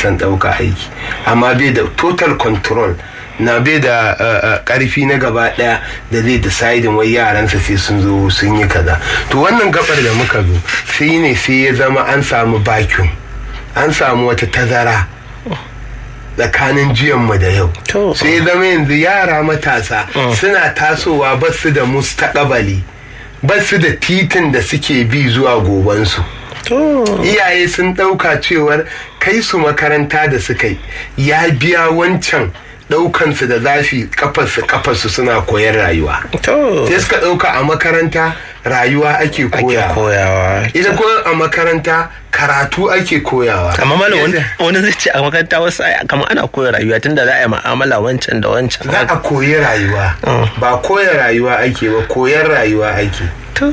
son ɗauka aiki amma bai da total control na bai da ƙarfi na gaba ɗaya da zai decidin wai yaransa sai sun zo sun yi kaza to wannan gabar da muka zo sai ne sai ya zama an samu vacuum an samu wata tazara tsakanin jiyanmu da yau sai zama yanzu yara matasa suna tasowa ba su da mustaƙabali ba su da titin da suke bi zuwa gobansu iyaye sun ɗauka cewar kai su makaranta da suka yi ya biya wancan ɗaukansu da zafi kafarsu kafarsu suna koyar rayuwa sai suka ɗauka a makaranta rayuwa ake koyawa ita ko a makaranta karatu ake koyawa amma malam wani zai ce a makaranta wasu kamar ana koya rayuwa tunda za a yi ma'amala wancan da wancan za a koyi rayuwa ba koya rayuwa ake ba koyar rayuwa ake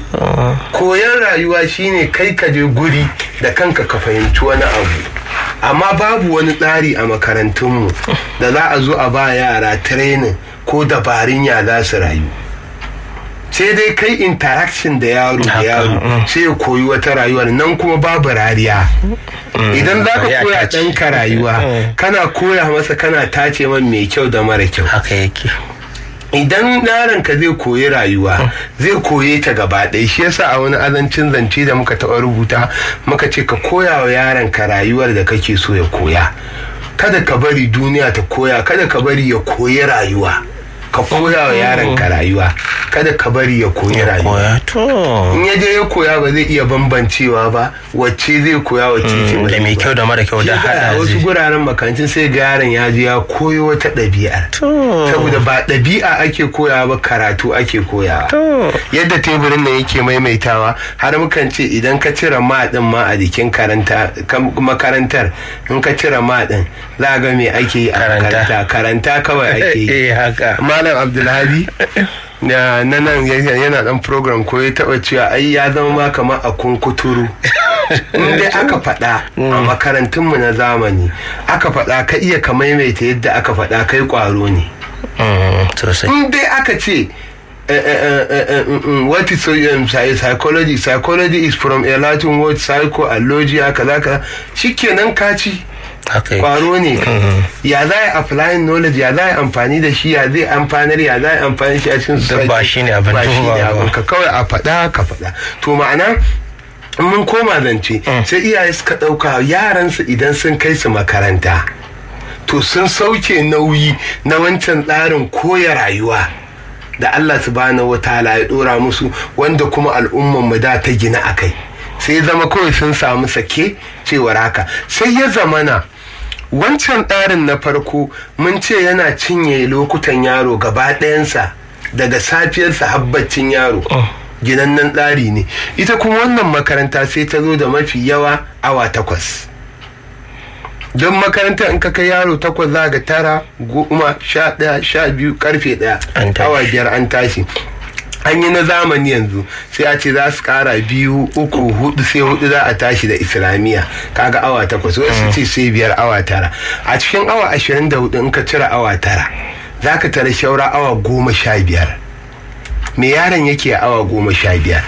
koyar rayuwa shine kai ka je guri da kanka ka fahimci wani abu amma babu wani tsari a makarantunmu da za a zo a ba yara training ko dabarun ya za su rayu sai dai kai interaction da yaro da yaro sai ya koyi wata rayuwar nan kuma babu rariya idan za ka koya ɗanka rayuwa kana koya masa kana tace man mai kyau da mara kyau haka yake idan yaron ka zai koyi rayuwa zai koye ta gaba ɗaya shi yasa a wani azancin zance da muka taɓa rubuta muka ce ka koya wa yaron ka rayuwar da kake so ya koya kada ka bari duniya ta koya kada ka bari ya koyi rayuwa ka koya wa yaron ka rayuwa kada ka bari ya koyi rayuwa in ya je ya koya ba zai iya bambancewa ba wacce zai koya wacce ce ba da mai kyau da mara kyau da hada wasu guraren makancin sai ga yaron ya je ya koyo wata ɗabi'ar saboda ba ɗabi'a ake koyawa ba karatu ake koyawa yadda teburin nan yake maimaitawa har mukan ce idan ka cire ma din ma a jikin makarantar in ka cire ma din za ga me ake yi a makaranta karanta kawai ake yi malam abdulhadi na nan yana dan program ko ya taba cewa ai ya zama ma kamar a kunkuturu in dai aka faɗa a makarantunmu na zamani aka faɗa ka iya ka maimaita yadda aka faɗa kai ƙwaro ne in dai aka ce what is um, psychology psychology is from a latin word psycho and logia kaza kaza shikenan ka ci kwaro ne ya za a applying knowledge ya za a amfani da shi ya zai amfanar ya za a amfani shi a cikin society ba shi ne abin ka kawai a faɗa ka faɗa to ma'ana mun koma zance sai iyaye suka ɗauka yaransu idan sun kai su makaranta to sun sauke nauyi na wancan tsarin koya rayuwa da Allah subhanahu wataala ya dora musu wanda kuma al'umman mu da ta gina akai sai zama kawai sun samu sake cewar haka sai ya zamana wancan tsarin na farko mun ce yana cinye lokutan yaro gaba ɗayansa daga safiyarsa habbacin yaro ginannen tsari ne ita kuma wannan makaranta sai ta zo da mafi yawa awa takwas don makaranta in ka kai yaro takwas za ga tara goma sha ɗaya sha biyu karfe ɗaya awa biyar an tashi an yi na zamani yanzu sai a ce za su kara biyu uku hudu sai hudu za a tashi da islamiyya kaga awa takwas wasu ce sai biyar awa tara a cikin awa ashirin da hudu in ka cire awa tara za ka tara shaura awa goma sha biyar me yaron yake a awa goma sha biyar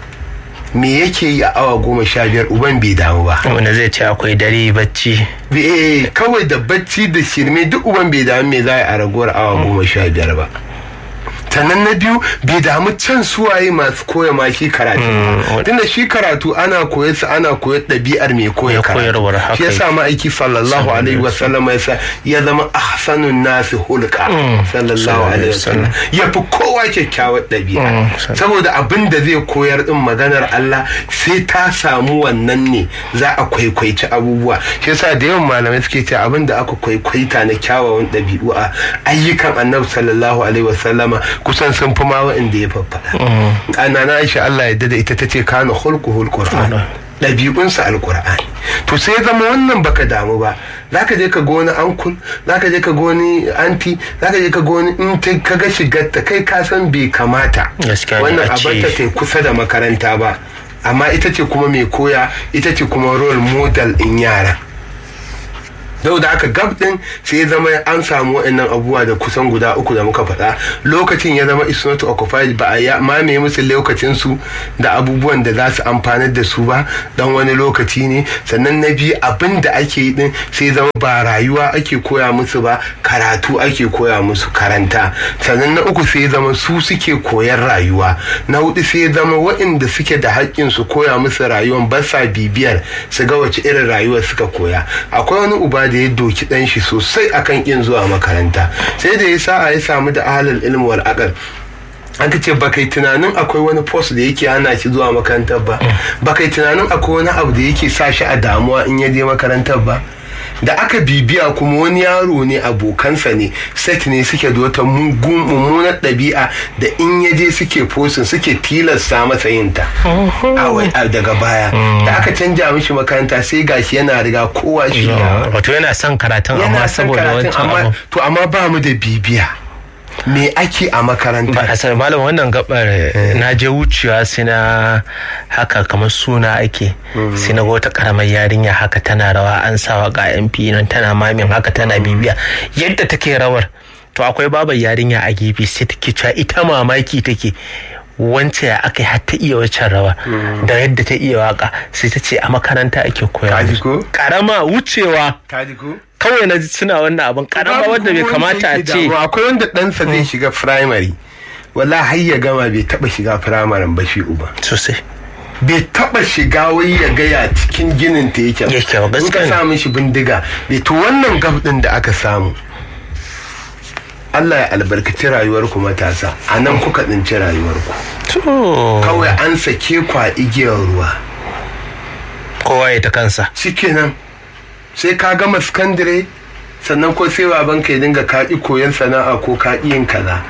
me yake yi a awa goma sha biyar uban bai damu ba wanda zai ce akwai dare bacci eh kawai da bacci da shirme duk uban bai damu me za a ragowar awa goma sha biyar ba sannan na biyu bai damu can suwaye masu koya ma shi karatu tunda shi karatu ana koyar sa ana koyar ɗabi'ar mai koya karatu shi yasa ma'aiki sallallahu alaihi wasallam ya ya zama ahsanun nasi hulka sallallahu alaihi wasallam ya fi kowa kyakkyawar ɗabi'a saboda abin da zai koyar din maganar Allah sai ta samu wannan ne za a kwaikwaici abubuwa shi yasa da yawan malamai suke cewa abin da aka kwaikwaita na kyawawan ɗabi'u a ayyukan annabi sallallahu alaihi wasallama kusan sun fi ma wa'inda ya faffaɗa. ana na aisha Allah ya da ita ta ce kana hulku hulku ɗabi'unsa alkur'ani to sai ya zama wannan baka damu ba za ka je ka ga wani ankul za ka je ka ga wani anti za ka je ka ga wani in ta ka ga shigarta kai ka san bai kamata wannan abarta ta kusa da makaranta ba amma ita ce kuma mai koya ita ce kuma role model in yara Dau da aka gab din sai ya zama an samu wa'annan abubuwa da kusan guda uku da muka faɗa lokacin ya zama is not occupied ba a ya mamaye musu lokacin su da abubuwan da za su amfanar da su ba dan wani lokaci ne sannan na biyu abin da ake yi din sai ya zama ba rayuwa ake koya musu ba karatu ake koya musu karanta sannan na uku sai ya zama su suke koyar rayuwa na hudu sai ya zama waɗanda suke da haƙƙin su koya musu rayuwan ba sa bibiyar su ga wace irin rayuwar suka koya akwai wani uba da ya doki dan shi sosai akan kin zuwa makaranta sai da ya sa'a ya samu da ahalul ilmi wal aqal aka ce ba kai tunanin akwai wani post da yake hana shi zuwa makarantar ba ba kai tunanin akwai wani abu da yake sa shi a damuwa in ya je makarantar ba da aka bibiya kuma wani yaro ne abokansa ne set ne suke da wata mummunar ɗabi'a da in ya je suke fosin suke tilasta masa yin ta daga baya da aka canja mishi makaranta sai gashi yana riga kowa shi wato yana son karatun amma saboda wancan abu to amma ba mu da bibiya me ake a makaranta ba a malam wannan gabar na je wucewa sai na haka kamar suna ake sai na wata karamar yarinya haka tana rawa an sawa ga mp nan tana mamin haka tana bibiya yadda take rawar to akwai babar yarinya a gefe sai take cewa ita mamaki take wance ya aka yi har ta iya waccan rawa da yadda ta iya waka sai ta ce a makaranta ake koya karama wucewa kawai na suna wannan abin karama wanda bai kamata a ce akwai wanda ɗansa zai shiga firamare wala har ya gama bai taba shiga firamaren ba shi uba sosai bai taba shiga wai ya gaya cikin ginin ta yake yake ba in ka samu shi bindiga bai to wannan gab din da aka samu Allah ya albarkaci rayuwarku matasa a nan kuka tsinci rayuwarku kawai an sake kwa igiyar ruwa kowa ya ta kansa shikenan sai ka gama sakandare sannan ko sai babanka ya dinga kaƙi koyon sana'a ko kaƙi yin kaza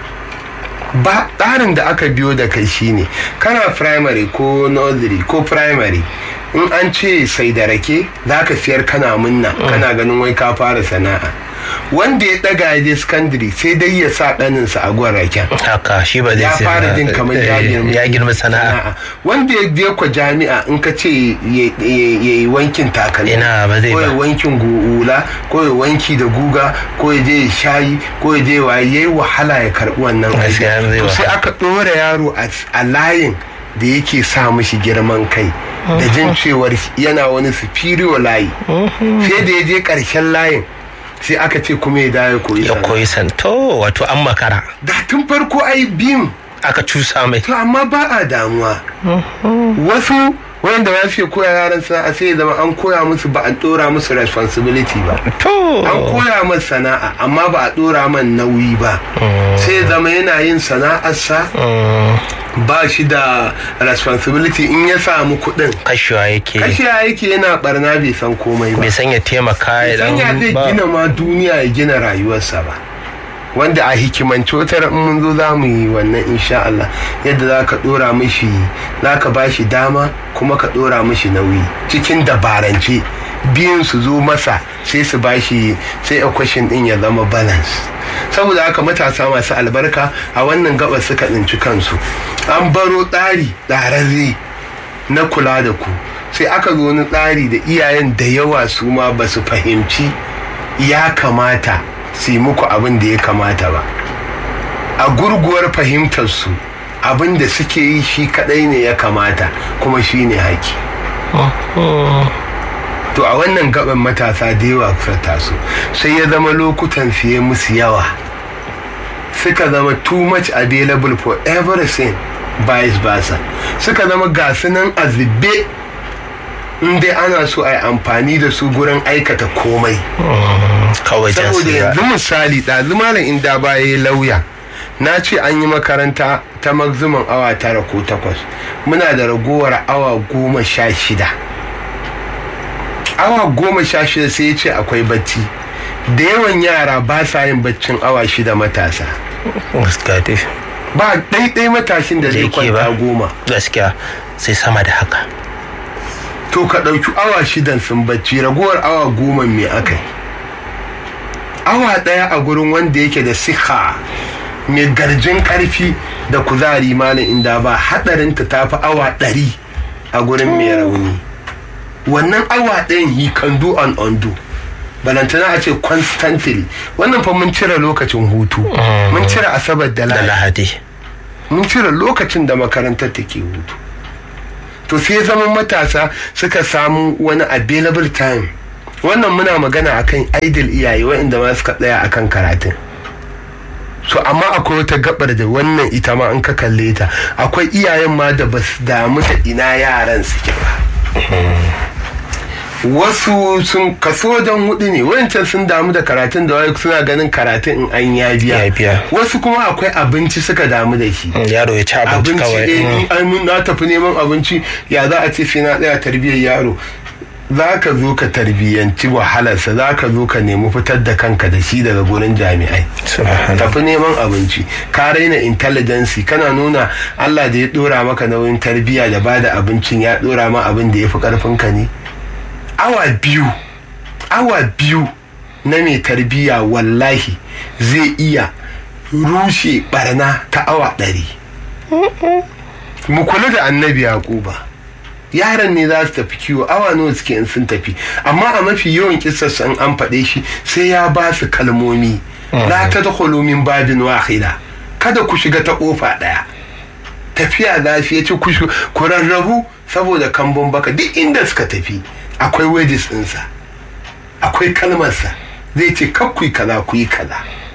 ba tsarin da aka biyo da kai shine kana primary ko nursery ko primary in an ce sai da rake za ka siyar kana munna kana ganin wai ka fara sana'a wanda ya daga ya je secondary sai dai ya sa ɗaninsa a gwan raken haka shi ba zai ya fara jin kamar ya girma sana'a wanda ya je kwa jami'a in ka ce ya yi wankin takalmi ina ba zai ko ya ba wankin hula ko ya wanki da guga ko ya je ya shayi ko ya je waye yayi wahala ya karbi wannan aiki Gaskiya zai to sai wahala. aka ɗora yaro a- a layin da yake sa mishi girman kai da jin cewar yana wani superior layi sai da ya je ƙarshen layin sai aka ce kuma ya dawo ya koyi ya sana'a. koyi santo wato an makara da tun farko ai biyun aka cusa mai to amma ba a damuwa wasu wanda ba su koya yaran sana'a sai ya zama an koya musu ba a dora musu responsibility ba to an koya masa sana'a amma ba a dora man nauyi ba sai ya zama yana yin sana'arsa Mm, ba shi da responsibility in ya samu kuɗin kashewa yake kashi yake yana barna bai san komai ba bai san ya taimaka ya san ya dan zai ba gina ma duniya ya gina rayuwarsa ba wanda a hikimance wata ran mun zo za mu yi wannan insha Allah yadda za ka dora mishi za ka ba shi dama kuma ka dora mishi nauyi cikin dabarance biyun su zo masa sai su ba shi sai equation din ya zama balance saboda haka matasa masu albarka a wannan gabas suka tsinci kansu an baro tsari tsararre na kula da ku sai aka zo wani tsari da iyayen da yawa su ma ba su fahimci ya kamata su yi muku abin da ya kamata ba a gurguwar fahimtarsu abin da suke yi shi kadai ne ya kamata kuma shi ne haki to a wannan gaban matasa da yawa kusa taso sai ya zama lokutan fiye musu yawa suka zama too much available for everything vice versa suka zama gasu nan a zube in dai ana so a yi amfani da su gurin aikata komai kawai jan saboda su yanzu misali ɗazu malam inda ba ya yi lauya na ce an yi makaranta ta maximum awa tara ko takwas muna da ragowar awa goma sha shida awa goma sha shida sai ya ce akwai bacci da yawan yara ba sa yin baccin awa shida matasa gaskiya dai ba ɗaiɗai matashin da Da zai yake kwanta ba. goma gaskiya sai sama da haka to ka ɗauki awa shidan sun bacci ragowar awa goma me aka yi awa ɗaya a gurin wanda yake da siha mai garjin ƙarfi da kuzari malam inda ba haɗarinta ta fi awa ɗari a gurin mai rauni wannan awa ɗayan he can do and undo balantana a ce constantly wannan fa mun cire lokacin hutu mun cire asabar da da lahadi lahadi mun cire lokacin da makarantar take hutu to sai zaman matasa suka samu wani available time wannan muna magana akan idle iyaye waɗanda ma suka tsaya akan karatun so amma akwai wata gabar da wannan ita ma in ka kalle ta akwai iyayen ma da basu damu da ina yaran suke ba wasu sun kaso wajen hudu ne wancan sun damu da karatun da wani suna ganin karatun in an ya Ya biya biya. wasu kuma akwai abinci suka damu da shi Mm, yaro ya ci abinci abinci kawai eh, mm. in an mun- na tafi neman abinci ya za a ce sai na tsaya tarbiyyar yaro za ka zo ka tarbiyyanci wahalarsa za ka zo ka nemi fitar da kanka da shi daga gurin jami'ai Subhanallah. tafi neman abinci ka raina intelligence kana nuna Allah da ya dora maka nauyin tarbiyya da bada abincin ya dora ma abin da ya fi karfinka ne awa biyu awa biyu na mai tarbiyya wallahi zai iya rushe barna ta awa ɗari mu kula da annabi yaquba yaran ne za su tafi kiwo awa nawa suke in sun tafi amma a mafi yawan kisarsa in an faɗe shi sai ya ba su kalmomi la ta min babin wahida kada ku shiga ta ƙofa ɗaya tafiya lafiya ce ku shi- ku rarrabu saboda kambun baka duk inda suka tafi akwai wages ɗinsa akwai kalmarsa zai ce kakkui kaza ku yi kaza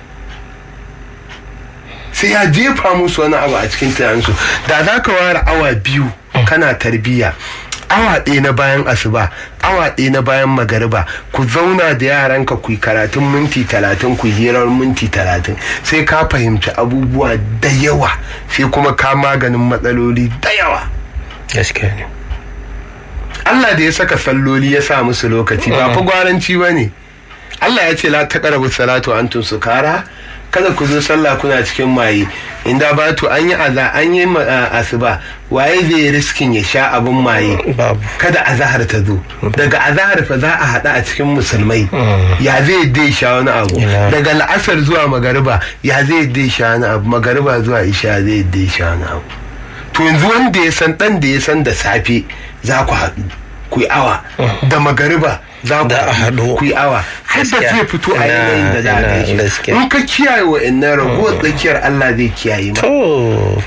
sai ya jefa musu wani abu a cikin tunaninsu da za ka ware awa biyu kana tarbiyya awa ɗaya na bayan asuba awa ɗaya na bayan magariba ku zauna da yaranka ku yi karatun minti talatin ku yi hirar minti talatin sai ka fahimci abubuwa da yawa sai kuma ka maganin matsaloli da yawa gaskiya ne Allah da ya saka salloli ya sa musu lokaci ba fa gwaranci ba ne Allah ya ce la taqrabu salatu wa antum sukara kada ku zo sallah kuna cikin maye inda ba to an yi aza an yi ma- a- asuba waye zai yi riskin ya sha abin maye babu kada azahar ta zo daga azahar fa za a haɗa a cikin musulmai ya zai dai sha wani abu Ina. daga la'asar zuwa magariba ya zai dai sha wani abu magariba zuwa isha zai dai sha wani abu to yanzu wanda ya san dan da ya san da safe za ku haɗu ku yi awa da magariba za ku Da a haɗu. ku yi awa har da Gaskiya. zai fito a Ina- yanayin da za a ina gan shi gaskiya. in ka kiyaye wa innan ragowar tsakiyar Allah zai kiyaye ma to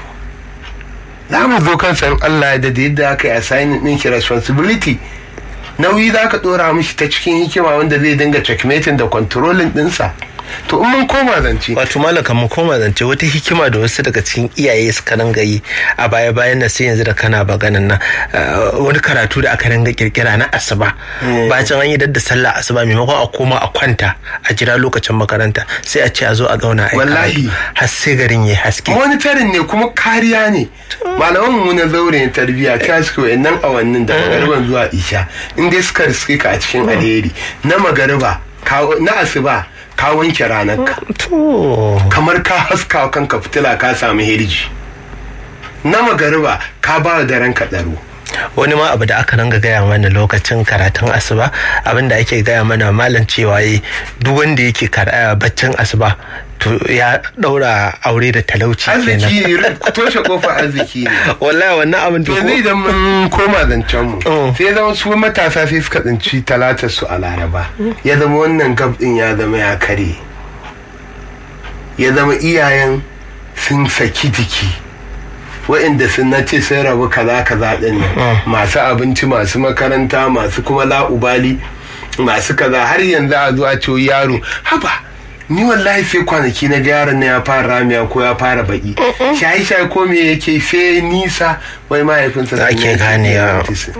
za mu zo kan san Allah da da yadda aka yi assigning din shi responsibility nauyi za ka dora mishi ta cikin hikima wanda zai dinga checkmating da controlling dinsa to in mun koma zance wato malaka mu koma zance wata hikima da wasu daga cikin iyaye suka ringa yi a baya bayan nan sai yanzu da kana maganan nan uh, wani karatu da aka ringa kirkira na asuba bacin an yi dadda sallah asuba maimakon a koma a kwanta a jira lokacin makaranta sai a ce a zo a zauna a yi Wallahi. karatu. har sai garin ya haske monitoring ne kuma kariya ne malaman mu na zaure na tarbiyya ta suke wa'annan awannin da magariban zuwa isha in dai suka riske ka a cikin alheri na magariba ka- na asuba ka wanke ranar ka to kamar ka haska wa kanka fitila ka samu hirji na magariba ka ba da ranka tsaro wani ma abu da aka ringa gaya mana lokacin karatun asuba abin da ake gaya mana malam cewa yi duk wanda yake kar- eh, baccin asuba to ya daura aure da talauci kenan arziki ne toshe kofar arziki ne wallahi wannan abin to da yanzu idan mun koma zancen mu Mm. sai zama su matasa sai suka tsinci talatar su a laraba ya zama wannan gab din ya zama ya kare ya zama iyayen sun saki jiki wa'inda sun na ce sun rabu kaza kaza din nan masu abinci masu makaranta masu kuma la'ubali masu kaza har yanzu a zo a ce yaro haba ni wallahi sai kwanaki na ga yaron na ya fara ramiya ko ya fara baki shayi shayi ko me yake sai nisa wai mahaifinsa sun Ake yanke ganewa. autism.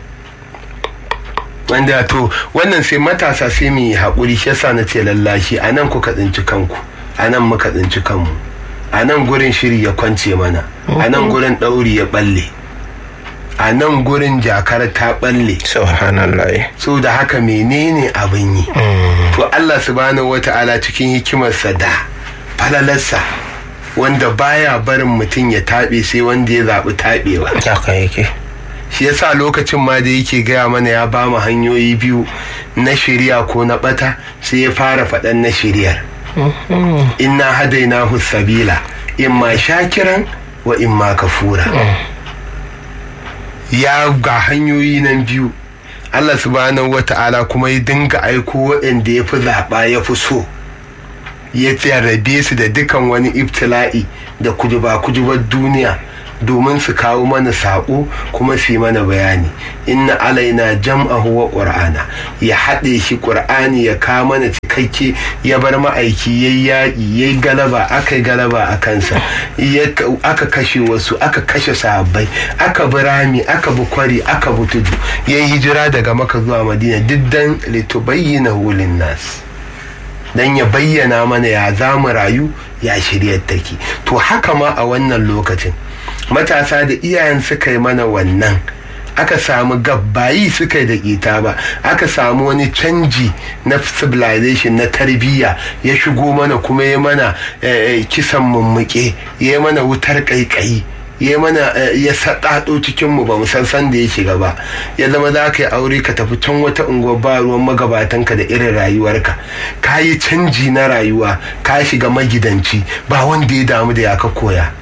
wanda to wannan sai matasa sai mu yi haƙuri shi yasa na ce lallashi a nan kuka tsinci kanku a nan muka tsinci kanmu a nan gurin shiri ya kwance mana a nan gurin ɗauri ya ɓalle a nan gurin jakar ta ɓalle subhanallah so da haka menene abin yi to Allah subhanahu wata'ala cikin hikimarsa da falalarsa wanda baya barin mutum ya taɓe sai wanda ya zaɓi taɓewa haka yake shi yasa lokacin ma da yake gaya mana ya ba mu hanyoyi biyu na shirya ko na bata sai ya fara faɗan na shiryar inna hadainahu sabila imma shakiran wa imma kafura ya ga hanyoyi nan biyu Allah subhanahu wata'ala kuma ya dinga aiko waɗanda ya fi zaɓa ya fi so ya jarrabe su da dukan wani ibtila'i da kujuba kujubar duniya domin su kawo mana saƙo kuma su yi mana bayani inna alaina jam'ahu wa ƙur'ana ya haɗe shi ƙur'ani ya kawo mana cikakke ya bar ma'aiki ya yaƙi ya yi galaba aka yi galaba a kansa aka kashe wasu aka kashe sahabbai aka bi rami aka bi kwari aka bi tudu ya yi hijira daga maka zuwa madina duk dan litubayyana hulin nas dan ya bayyana mana ya za mu rayu ya shiryar take to haka ma a wannan lokacin matasa da iyayen suka yi mana wannan aka samu gabbayi suka yi da ƙita ba aka samu wani canji na civilization na tarbiyya ya shigo mana kuma ya mana kisan mummuke ya mana wutar ƙaiƙayi ya mana ya saɗaɗo cikin mu ba mu san san da ya shiga ba ya zama za ka yi aure ka tafi can wata unguwar ba ruwan magabatanka da irin rayuwarka ka yi canji na rayuwa ka shiga magidanci ba wanda ya damu da ya ka koya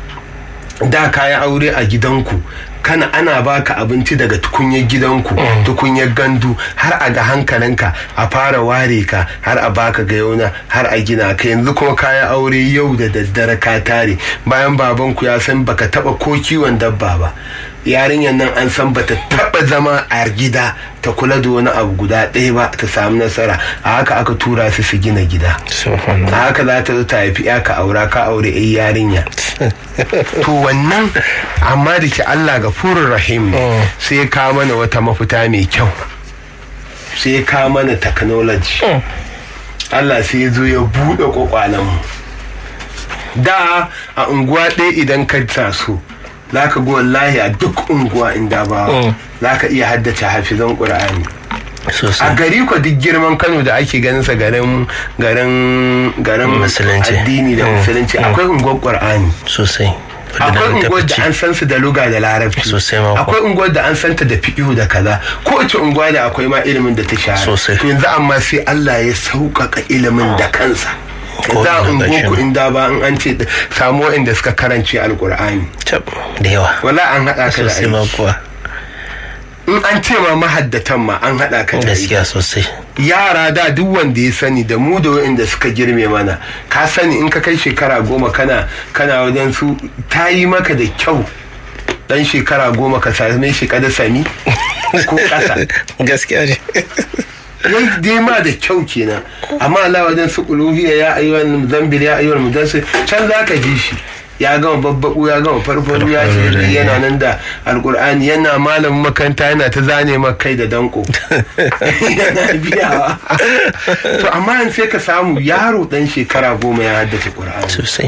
da ka yi aure a gidanku kana ana baka abinci daga tukunyar gidanku tukunyar gandu har a ga hankalinka a fara ware ka har a baka gayauna har a gina ka yanzu kuma kaya aure yau da daddare ka tare bayan babanku ya san baka taba ko kiwon dabba ba yarinyar nan an san bata taba zama a gida ta kula da wani abu guda ɗaya ba ta samu nasara a haka aka tura su su gina gida a haka za ta zo ta haifi ya ka aura ka aure ai yarinya to wannan amma da ke Allah ga furin rahim ne sai ya kawo mana wata mafita mai kyau sai ya kawo mana technology Allah sai ya zo ya buɗe kwakwalen mu da a unguwa ɗaya idan ka taso za ka ga wallahi a duk unguwa inda ba za ka iya haddace hafizan ƙur'ani a gari ko duk girman kano da ake ganin sa garin garin garin addini da musulunci akwai unguwar ƙur'ani sosai akwai unguwar da an san su da luga da larabci akwai unguwar da an santa da fiƙihu da kaza kowace unguwa da akwai ma ilimin da ta shahara to yanzu amma sai Allah ya sauƙaƙa ilimin da kansa za a ungoku inda ba in an ce samu waɗanda suka karance alkur'ani da yawa wala an haɗa ka da aiki in an ce ma mahaddatan ma an haɗa ka da gaskiya sosai yara da duk wanda ya sani da mu da waɗanda suka girme mana ka sani in ka kai shekara goma kana kana wajen su ta yi maka da kyau dan shekara goma ka same shi kada sami ko ƙasa gaskiya ne wai dai ma da kyau kenan amma Allah wajen su kuluhiya ya ayyuhan zambil ya ayyuhan mudassir can zaka ji shi ya gama babbaku ya gama farfaru ya ce yana nan da alkur'ani yana malamin makaranta yana ta zane kai da danko yana biyawa to amma yanzu sai ka samu yaro dan shekara goma ya haddace qur'ani sosai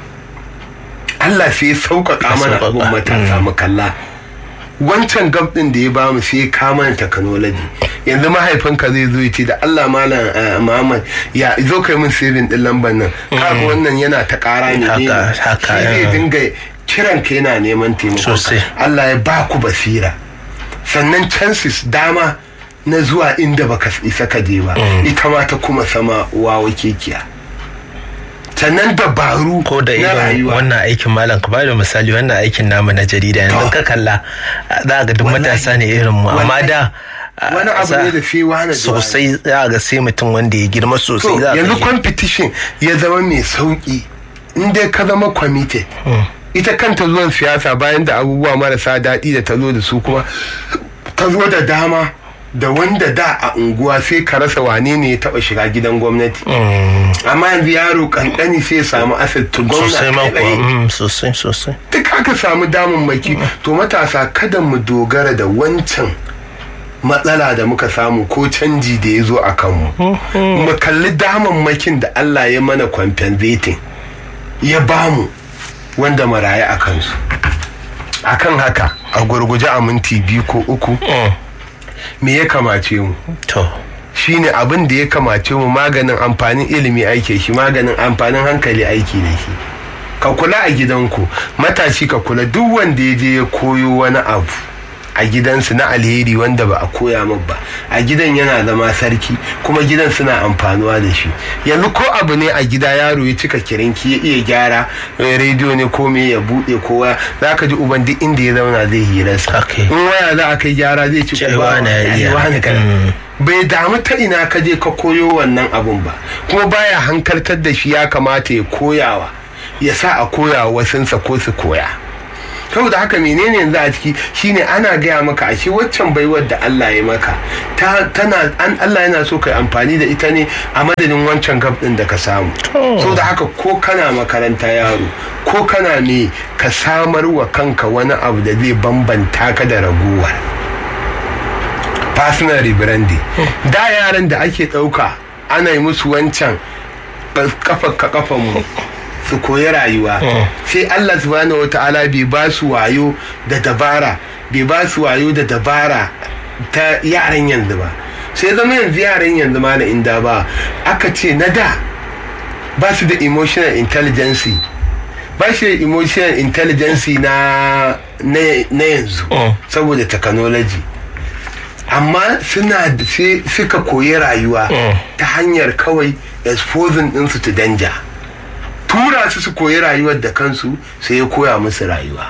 Allah sai ya sauƙaƙa mana abun matasa mu kalla wancan gab din da ya bamu sai ya kama technology yanzu mahaifinka zai zo ce da Allah malam Muhammad ya zo kai min sirrin din lambar nan kaga wannan yana ta ƙara ne ne haka zai dinga kiran ka yana neman taimako Allah ya ba ku basira sannan chances dama na zuwa inda baka isa ka je ba ita ma ta kuma sama wawa kekiya sannan dabaru ko da irin wannan aikin malam ka bada misali wannan aikin namu na jarida yanzu ka kalla za ga duk matasa ne irin mu amma da wani abu ne da fi wani sosai za ga sai mutum wanda ya girma sosai za yanzu competition ya zama mai sauki in dai ka zama committed ita kanta zuwan siyasa bayan da abubuwa marasa daɗi da ta zo da su kuma ta zo da dama da wanda da a unguwa sai ka rasa wane ne ya taba shiga gidan gwamnati amma yanzu yaro kankani sai ya samu asset to gwamnati sosai sosai duk aka samu damammaki to matasa kada mu dogara da wancan matsala da muka samu ko canji da ya zo a kanmu mu kalli damammakin da Allah ya mana compensating ya bamu wanda maraye a kansu akan haka a gurguje a minti biyu ko uku me ya kamace mu to shine abin da ya kamace mu maganin amfanin ilimi aike shi maganin amfanin hankali aiki da shi ka kula a gidanku matashi ka kula duk wanda ya je ya koyo wani abu a gidansu na alheri wanda ba a koya min ba a gidan yana zama sarki kuma gidan suna amfanuwa da shi yanzu ko abu ne a gida yaro ya cika kirinki ya iya gyara rediyo ne ko me ya buɗe kowa za ka ji uban duk inda ya zauna zai hirarsa Okay. in waya za a kai gyara zai ci Ce uba wane ya iya. wane kana. Mm. bai damu ta ina ka je ka koyo wannan abun ba kuma baya hankaltar da shi ya kamata ya koyawa ya sa a koya wa wasunsa ko su koya saboda haka menene yanzu a ciki shine ana gaya maka ashe waccan baiwar da Allah ya maka ta tana an Allah yana so kai amfani da ita ne a madadin wancan gab din da ka samu Oh. saboda haka ko kana makaranta yaro ko kana ne ka samar wa kanka wani abu da zai bambanta ka da raguwar personal rebranding da yaran da ake ɗauka ana yi musu wancan kafa ka kafan mu su koyi rayuwa sai Allah subhanahu wa ta'ala bai ba su wayo da dabara bai ba su wayo da dabara ta yaran yanzu ba sai zama yanzu yaran yanzu ma na inda ba aka ce na da ba su da emotional intelligence ba shi da emotional intelligence na na na yanzu Mm. saboda technology amma suna da- sai suka koyi rayuwa Mm. ta hanyar kawai exposing ɗinsu to danger tura su su koyi rayuwar da kansu sai ya koya musu rayuwa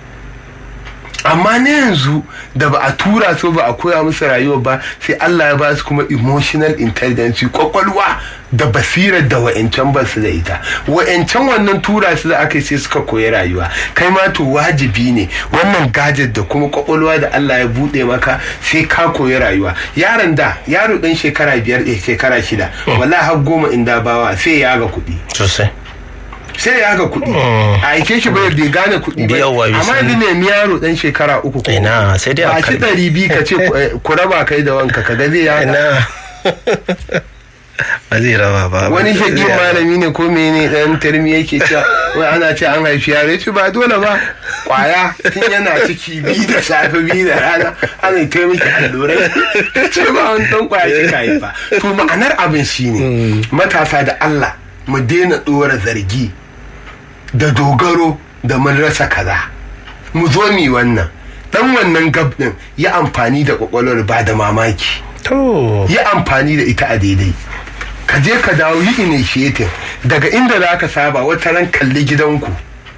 amma na yanzu da ba a tura su ba a koya musu rayuwa ba sai Allah ya ba su kuma emotional intelligence kwakwalwa da basirar da wa'ancan ba su da ita wa'ancan wannan tura su da aka yi sai suka koyi rayuwa kai ma to wajibi ne wannan gadget da kuma kwakwalwa da Allah ya bude maka sai ka koyi rayuwa yaron da yaro dan shekara biyar eh, shekara shida wallahi har goma inda bawa sai ya ga kuɗi sosai sai ya ga kuɗi Mm. a aike shi bai bai gane kuɗi ba Yawwa, bai amma sani. yanzu ne yaro dan shekara uku ko Ina, sai dai a ba ci kai. ɗari biyu ka ce ku- eh, ku raba kai da wanka ka ga zai ya ina ba zai raba ba wani Ba zai shaƙi raba. malami ne ko mene dan tarmi yake cewa wai ana ce an haifi yaro ya ce ba dole ba kwaya tun yana ciki biyu da safe biyu da rana ana kai miki allurai ce ba wani dan kwaya kika haifa to ma'anar abin shine matasa da Allah mu daina ɗora zargi da dogaro da mun rasa kaza mu zo mi wannan dan wannan gab din ya amfani da kwakwalwar ba da mamaki to yi amfani da ita a daidai ka je ka dawo yi initiative daga inda za ka saba wata ran kalli gidanku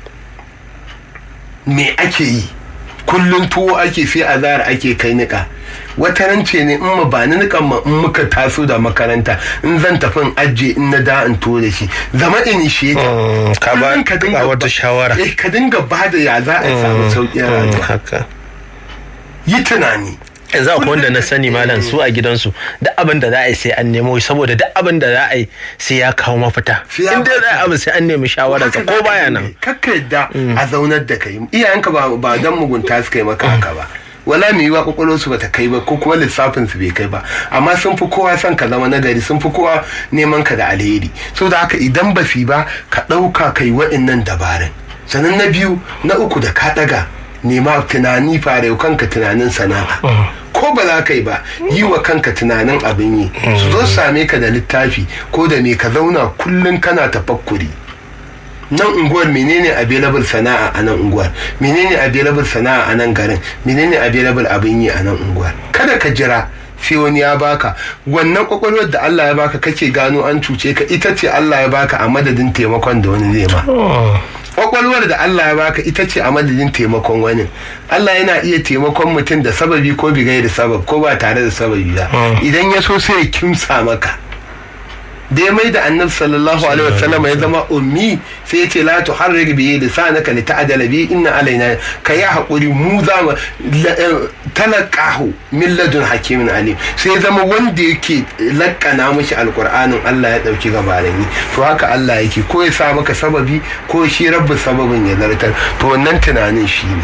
me ake yi kullum tuwo ake sai a zara ake kai nika wata ran ce ne in ma ba ni nikan ma in muka taso da makaranta in zan tafi in ajiye in na da in to da shi zama initiative Mm, ka ba Kullum ka dinga ka wata ba- shawara eh ka dinga ba da ya za a samu sauƙin Mm, rayuwa haka yi tunani yanzu akwai wanda na sani malam su a gidansu duk abin da za a yi sai an nemo shi saboda duk abin da za a yi sai ya kawo mafita Sai ya in dai za a yi abu sai an nemi shawararsa ko baya nan kakka yadda a zaunar da kai iyayenka ba ba dan mugunta su kai maka haka ba wala mai yiwa kwakwalwarsu bata kai ba ko kuma lissafin su bai kai ba amma sun fi kowa son ka zama nagari sun fi kowa neman ka da alheri so da haka idan ba su yi ba ka ɗauka kai waɗannan dabarun sannan na biyu na uku da ka ɗaga nema tunani fara yau kanka tunanin sana'a ko ba za ka yi ba yi wa kanka tunanin abin yi su zo su same ka da littafi ko da me ka zauna kullum kana tafakkuri nan unguwar menene available sana'a a nan unguwar menene available sana'a a nan garin menene available abin yi a nan unguwar kada ka jira sai wani ya baka wannan kwakwalwar da Allah ya baka kake gano an cuce ka ita ce Allah ya baka a madadin taimakon da wani zai ma kwakwalwar da Allah ya baka ita ce a madadin taimakon wani Allah yana iya taimakon mutum da sababi ko bigai da sabab ko ba tare da sababi ba idan ya so sai ya kimsa maka da ya mai da annabi sallallahu alaihi wasallam ya zama ummi sai ya ce la tuharrik bi lisanaka li ta'dala bi inna alaina ka ya hakuri mu za mu talaqahu min ladun hakimin alim sai ya zama wanda yake lakkana mishi alqur'anin Allah ya dauki gabarin to haka Allah yake ko ya sa maka sababi ko shi rabbu sababin ya zartar to wannan tunanin shi ne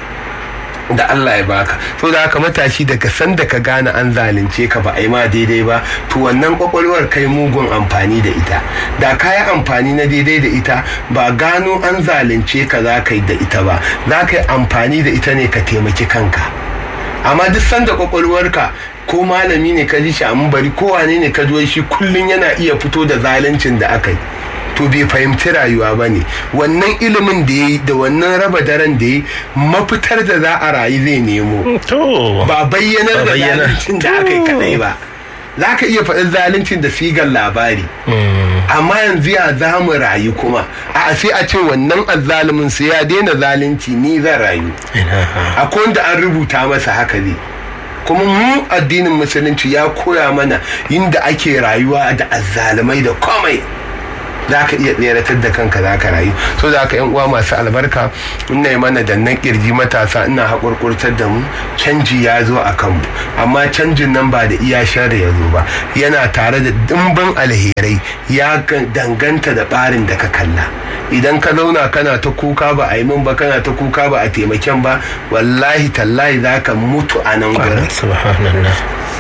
da Allah ya baka to da haka matashi daga sanda ka gane an zalunce ka ba a yi ma daidai ba to wannan kwakwalwar kai mugun amfani da ita da ka yi amfani na daidai da ita ba gano an zalunce ka za ka yi da ita ba za ka yi amfani da ita ne ka taimaki kanka amma duk sanda kwakwalwarka ko malami ne ka ji shi a bari ko wane ne ka ji shi kullum yana iya fito da zaluncin da aka yi to bai fahimci rayuwa ba ne wannan ilimin da ya yi da wannan raba daren da ya yi mafitar da za a rayu zai nemo to ba bayyanar Ba da bayyana. zaluncin da aka yi kadai ba za ka iya faɗin zaluncin da sigar labari amma yanzu ya za mu rayu kuma a sai a ce wannan azzalumin sai ya daina zalunci ni zan rayu akwai wanda an rubuta masa haka ne kuma mu addinin musulunci ya koya mana inda ake rayuwa da azzalumai da komai za ka iya tseratar da kanka za ka rayu so da haka yan uwa masu albarka ina yi mana dannan kirji matasa ina haƙurƙurtar da mu canji ya zo a kanmu amma canjin nan ba da iya shari ya zo ba yana tare da dimbin alherai ya ga- danganta da ɓarin da ka kalla idan ka zauna kana ta kuka ba a yi min ba kana ta kuka ba a taimaken ba wallahi tallahi za ka mutu a nan gurin subhanallah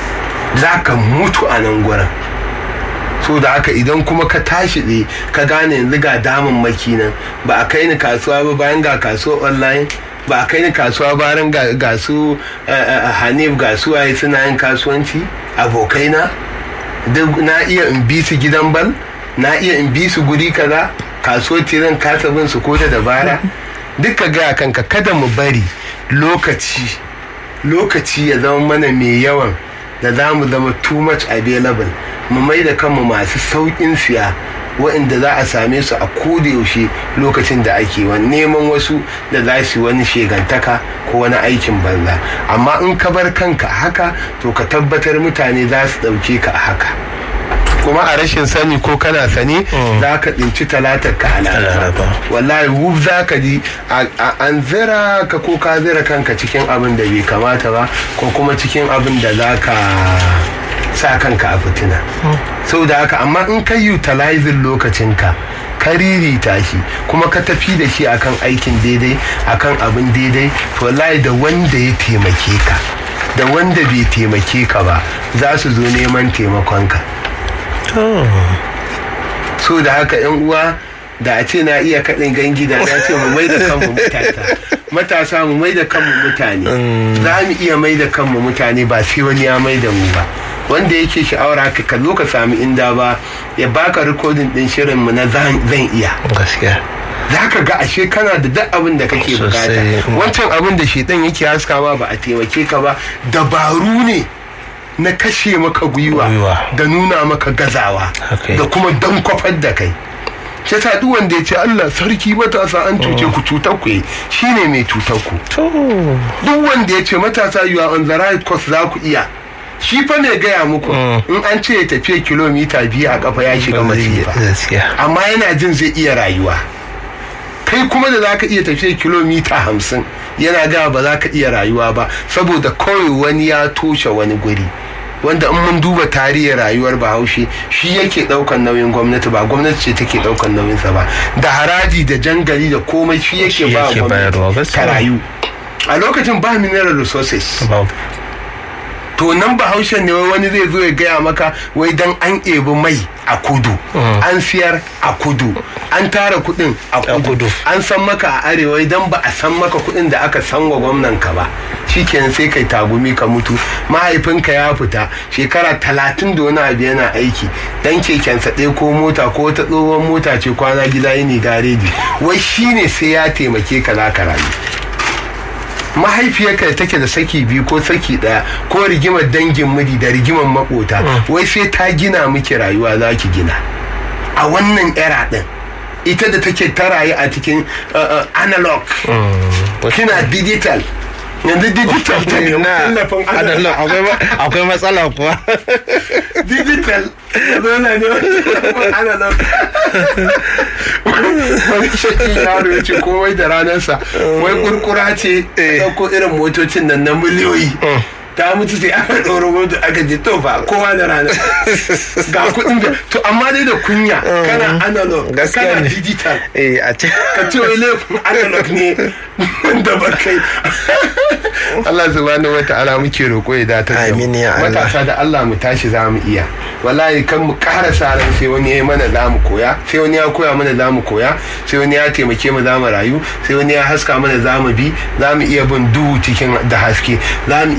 za ka mutu a nan gurin so da haka idan kuma ka tashi tsaye ka gane yanzu ga damun maki nan ba a kai ni kasuwa ba bayan ga kasuwa online ba a kai ni kasuwa bayan ga, ga su eh, eh, hanif ga su waye suna yin kasuwanci abokaina duk na iya in bi su gidan bal na iya in bi su guri kaza kasuwar tiran kasa bin su ko da dabara duk ka gaya kanka kada mu bari lokaci lokaci ya zama mana mai yawan da za mu zama too much available mu mai da kanmu masu sauƙin siya waɗanda za a same su a yaushe lokacin da ake wani neman wasu da za su yi wani shegantaka ko wani aikin banza amma in ka bar kanka a haka to ka tabbatar mutane za su ɗauke ka a haka kuma a rashin sani ko kana sani za ka tsinci talatar ka a laraba Laraba. wallahi wuf za ka ji a- a- an zira ka ko ka zira kanka cikin abin da bai kamata ba ko kuma cikin abin da za ka sa kanka a fitina sau da haka amma in ka utilizing lokacinka ka ririta shi kuma ka tafi da shi akan aikin daidai akan abin daidai to wallahi da wanda ya taimake ka da wanda bai taimake ka ba za su zo neman taimakonka to so da haka yan uwa da a ce na iya kaɗin gangi da na ce mu mai da kanmu matasa matasa mu mai da kanmu mutane za mu iya mai da kanmu mutane ba sai wani ya mai da mu ba wanda yake sha'awar haka ka zo ka sami inda ba ya baka rikodin din shirin mu na zan zan iya gaskiya za ka ga ashe kana da duk abin da kake bukata Sosai. wancan abin da shedan yake haska ma ba a taimake ka ba dabaru ne na kashe maka gwiwa Gwiwa. da nuna maka gazawa Haka da yake. kuma dan kwafar da kai shi yasa duk wanda ya ce Allah sarki matasa an cuce ku cutar ku shine mai cutar ku to duk wanda ya ce matasa you are on the right course za ku iya shi fa ne gaya muku in an ce ya tafiya kilomita biyu a kafa ya shiga masifa gaskiya amma yana jin zai iya rayuwa kai kuma da zaka iya tafiya kilomita hamsin yana ga ba za ka iya rayuwa ba saboda kawai wani ya toshe wani guri wanda in mun duba tarihin rayuwar bahaushe shi yake daukan nauyin gwamnati ba gwamnati ce take daukan nauyinsa ba da haraji da jangali da komai shi yake Shi ba yake bayarwa, gwamnati gaskiya. ta rayu a lokacin ba mineral resources babu to nan bahaushen ne wai wani zai zo ya gaya maka wai dan an ebi mai a kudu an siyar a kudu an tara kudin a A kudu kudu. an san maka a arewa idan ba a san maka kudin da aka san wa gwamnan ka ba shikenan sai kai tagumi ka mutu mahaifinka ya fita shekara talatin da wani abu yana aiki dan kekensa ɗaya ko mota ko wata tsohon mota ce kwana gida yini gareji wai shine sai ya taimake ka za ka rayu mahaifiyarka da take da saki biyu ko saki daya ko rigimar dangin miji da rigimar makota wai sai ta gina miki rayuwa za ki gina a wannan era din ita da take ta rayu a cikin uh, uh, analog kina digital yanzu digital ta ne na tallafin adalla analog akwai ma- akwai matsala kuwa digital yanzu na ne tallafin analog wani shakin yaro ya ce komai da ranarsa wai kurkura ce ta ɗauko irin motocin nan na miliyoyi ta mutu sai aka ɗora mota aka je to fa kowa da ranar ga kuɗin da to amma dai da kunya kana analog Gaskiya kana ne. digital eh a ce ka ce wai laifin analog ne da ba kai Allah subhanahu wata'ala muke roƙo ya datar da mu. Amin ya Allah. matasa da Allah mu tashi za mu iya wallahi kan mu ƙara sa ran sai wani ya yi mana za mu koya sai wani ya koya mana za mu koya sai wani ya taimake mu za mu rayu sai wani ya haska mana za mu bi za mu iya bin duhu cikin da haske za mu iya samar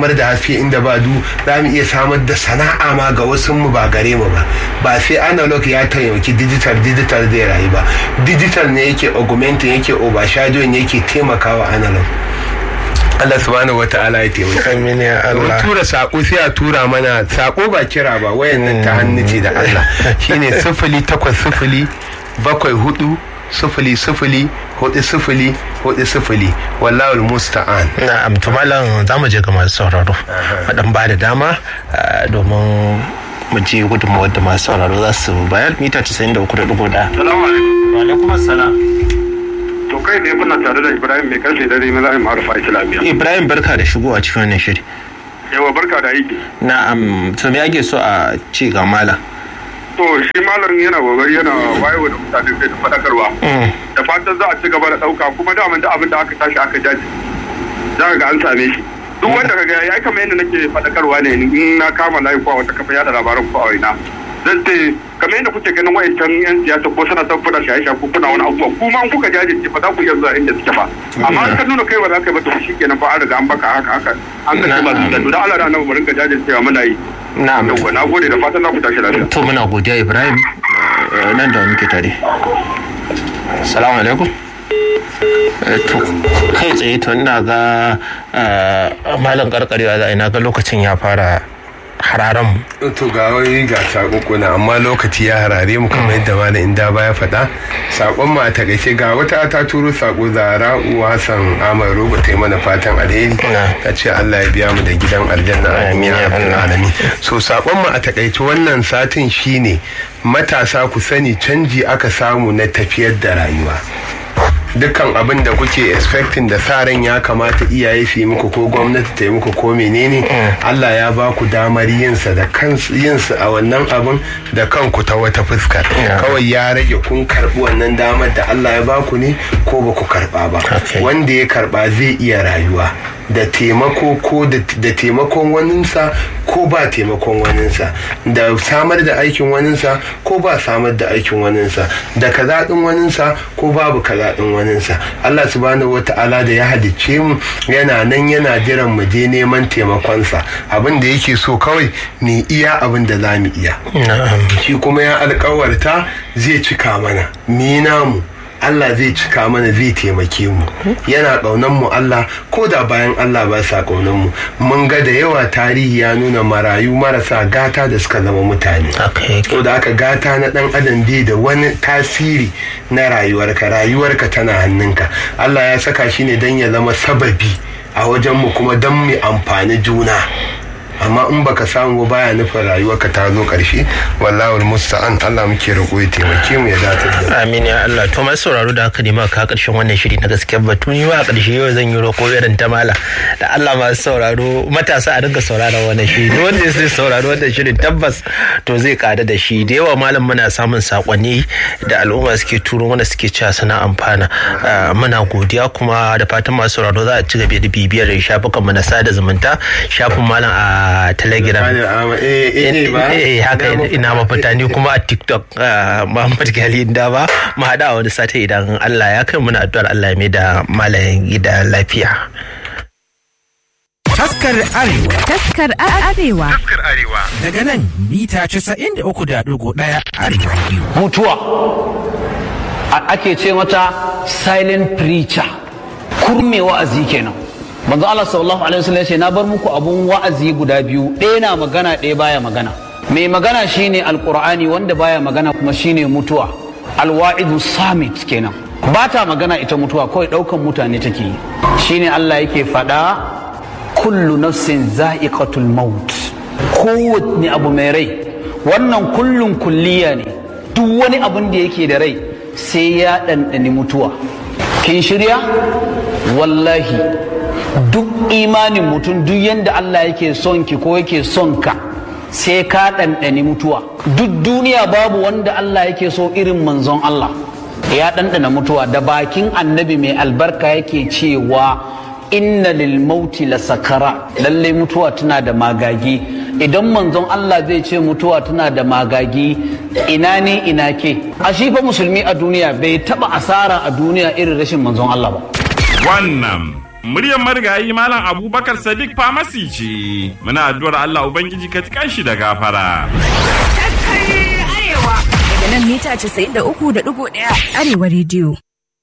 samar da haske inda ba du za mu iya samar da sana'a ma ga wasu mu ba gare mu ba ba sai analog ya taimaki digital digital zai rayu ba digital ne yake augmenting yake overshadowing yake taimakawa analog Allah subhanahu wa ta'ala ya taimaka. Amin ya Mun Allah. tura sako sai a tura mana sako ba kira ba wayan nan ta hannu ce da Allah shine sifili takwas sifili bakwai hudu sifili sifili hudu sifili hudu sifili wallahul musta'an na'am to malam za mu je ga masu sauraro madan ba da dama ah, domin mu je gudunmawar da masu sauraro za su bayar mita 93.1 Salamu alaikum. wa alaikum assalam To kai ne kuna tare da Ibrahim mai karfe dare na zai ma'arufa Islamiyya. ibrahim barka da shigowa cikin wannan shiri Yawa barka da aiki. na'am to me ake so a ci ga malam To shi malam yana kokari yana wayewa da mutane kai da fadakarwa. Mm. Da fatan za a ci gaba da dauka kuma da da abin da aka tashi aka jaji. Za ka ga an same shi. Duk wanda ka ga ya kamar yadda nake fadakarwa ne in na kama layi ko a wata kafa yada labaran ko a waina. Zan ce kamar yadda kuke ganin wayancan yan siyasa ko suna son kuna shaye-shaye ko kuna wani abubuwa kuma in kuka jajirce ba za ku iya zuwa inda suke ba. Amma in ka nuna kai ba za ka yi ba to shi kenan fa an riga an baka haka haka an kashe masu da da Allah da annabi mu rinka jajircewa muna yi. na'am Yawwa na gode da fatan za ku tashi lafiya. to muna godiya ibrahim eh, nan da muke tare salamu alaikum Eh, to kai tsaye to ina ga eh, malam karkarewa za a ina ga lokacin ya fara hararan mu to ga wani ga sakokuna amma lokaci ya harare mu kamar yadda malam inda baya faɗa sakon ma ta gaishe ga wata ta turo sako zara'u hassan amar roba ta yi mana fatan alheri Na. ta ce allah ya biya mu da gidan aljanna amin ya rabbal alamin so sakon mu a takaice wannan satin shine matasa ku sani canji aka samu na tafiyar da rayuwa dukkan abin da kuke expecting da sa ran ya kamata iyaye su yi muku ko gwamnati ta yi muku ko menene Allah ya ba ku damar yinsa da kansu yinsa a wannan abin da kanku ta wata fuskar Yeah. kawai ya rage kun karbi wannan damar da Allah ya ba ku ne ko ba ku karba ba Okay. wanda ya karba zai iya rayuwa da taimako ko da da taimakon waninsa ko ba taimakon waninsa da samar da aikin waninsa ko ba samar da aikin waninsa da kaza din waninsa ko babu kaza din waninsa Allah subhanahu wata'ala da ya halicce mu yana nan yana jiran mu je neman taimakonsa abin da yake so kawai ni iya abin da za mu iya na'am shi kuma ya alkawarta zai cika mana ni namu Allah zai cika mana zai taimake mu yana ƙaunan mu Allah ko da bayan Allah ba sa ƙaunan mu mun ga da yawa tarihi ya nuna marayu marasa gata da suka zama mutane haka yake to da aka gata na dan adam bai da wani tasiri na rayuwarka rayuwarka tana hannunka Allah ya saka shi ne don ya zama sababi a wajenmu kuma don mu amfani juna amma in baka samu ba baya nufin rayuwarka ta zo karshe wallahi musta'an Allah muke roƙo ya taimake mu ya dace da amin ya Allah to masu sauraro da haka ne ma ka karshen wannan shiri na gaskiyar batu ni ma a karshe yau zan yi roƙo irin ta mala da Allah masu sauraro matasa a dinga sauraron wannan shiri duk wanda zai sauraro wannan shirin tabbas to zai kada da shi da yawa malam muna samun sakonni da al'umma suke turo mana suke cewa suna amfana Ah, muna godiya kuma da fatan masu sauraro za a ci gaba da bibiyar shafukanmu na sada zumunta shafin malam a telegram eh eh ba eh haka ina mafita ni kuma a tiktok ah, muhammad gali da ba mu haɗa a wani sati idan allah ya kai muna addu'ar allah ya mai da malayin gida lafiya Taskar Arewa Taskar Arewa. daga nan mita 93.1 Arewa Radio. mutuwa a- ake ce mata silent preacher kurme wa'azi kenan manzo Allah sallallahu alaihi wasallam ya ce na bar muku abun wa'azi guda biyu ɗaya na magana ɗaya baya magana mai magana shine alqur'ani wanda baya magana kuma shine mutuwa alwa'idu samit kenan ba ta magana ita mutuwa kawai ɗaukan mutane take yi shine Allah yake faɗa kullu nafsin za'iqatul maut kowanne abu mai rai wannan kullun kulliya ne duk wani abun da yake da rai sai ya ɗanɗani mutuwa kin shirya wallahi duk imanin mutum duk yadda Allah yake son ki ko yake son ka sai ka ɗanɗani mutuwa duk duniya babu wanda Allah yake so irin manzon Allah ya ɗanɗana mutuwa da bakin annabi mai albarka yake cewa inna lil mauti la sakara lalle mutuwa tana da magagi idan manzon Allah zai ce mutuwa tana da magagi ina ne ina ke a shi fa musulmi a duniya bai taba asara a duniya irin rashin manzon Allah ba Wannan muryar marigayi Malam Abubakar Sadiq Famasi ce. Muna addu'ar Allah Ubangiji ka tikan shi da gafara. Daga nan mita 93.1 Arewa rediyo.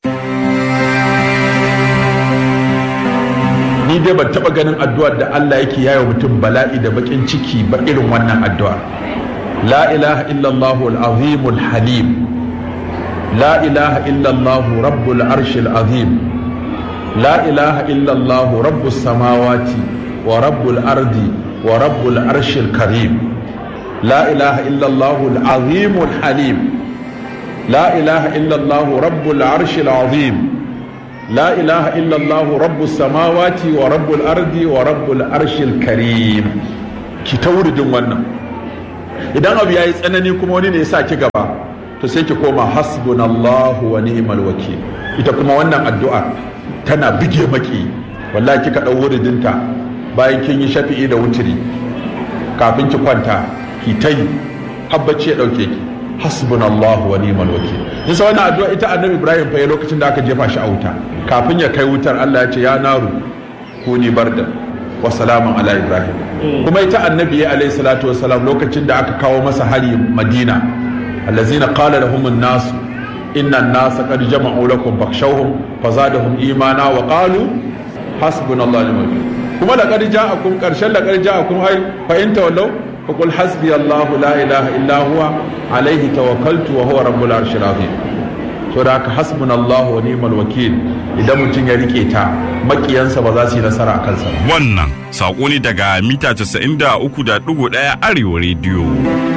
ni dai ban taba ganin addu'ar da Allah yake yayo mutum bala'i da bakin ciki ba irin wannan addu'a la ilaha illallah al-azim al-halim la ilaha illallah rabbul arshil azim la ilaha illallah rabbus samawati wa rabbul ardi wa rabbul arshil karim la ilaha illallah al-azim al-halim la ilaha illallah rabbul arshil azim لا إله إلا الله رب السماوات ورب الأرض ورب الأرش الكريم ki ta wuridin wannan idan abu ya yi tsanani kuma wani ne ya sa ki gaba to sai ki koma hasbunallahu wa ni'mal wakil ita kuma wannan addu'a tana bige maki wallahi kika dau wuridinta bayan kin yi shafi'i da wutiri kafin ki kwanta ki ta yi habbaci ya dauke ki hasbunallahu wa ni'mal wakil yasa wannan addu'a ita annabi ibrahim fa ya lokacin da aka jefa shi a wuta kafin ya kai wutar Allah ya ce ya naru kuni barda wa salamun ala ibrahim kuma ita annabi ya alayhi salatu wa salam lokacin da aka kawo masa hari madina allazina qala lahum an-nas inna an-nas qad jama'u lakum fakhshawhum fazadahum imana wa qalu hasbunallahu wa ni'mal wakil kuma laqad ja'akum qarshan laqad ja'akum ay fa in tawallaw فقل حسبي الله لا إله إلا هو عليه توكلت وهو رب العرش العظيم to da haka hasbun Allah wa ni'mal wakil idan mutum ya rike ta makiyansa ba za su yi nasara a kansa Wannan saƙo ne daga mita 93.1 Arewa rediyo.